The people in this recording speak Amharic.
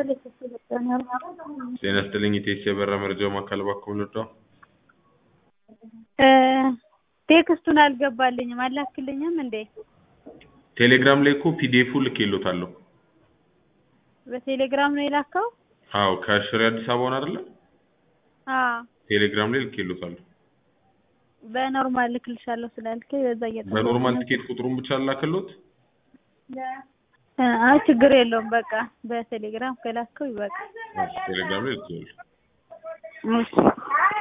ጤና ይስጥልኝ ኢቴክስ የበራ መረጃው ማዕከል እባክዎ ልርዳዎ? ቴክስቱን አልገባልኝም አልላክልኝም እንዴ? ቴሌግራም ላይ እኮ ፒዲኤፉ ልኬልዎታለሁ። በቴሌግራም ነው የላከው? አዎ ከሽሬ አዲስ አበባውን አይደለ? አዎ ቴሌግራም ላይ ልኬልዎታለሁ። በኖርማል ልክልሻለሁ ስላልከኝ በዛ እየጠበኩ በኖርማል ነው። ቲኬት ቁጥሩን ብቻ ላክልዎት? አይ ችግር የለውም በቃ በቴሌግራም ከላከው ይበቃል። ቴሌግራም ላይ ልኬልዎታለሁ። እሺ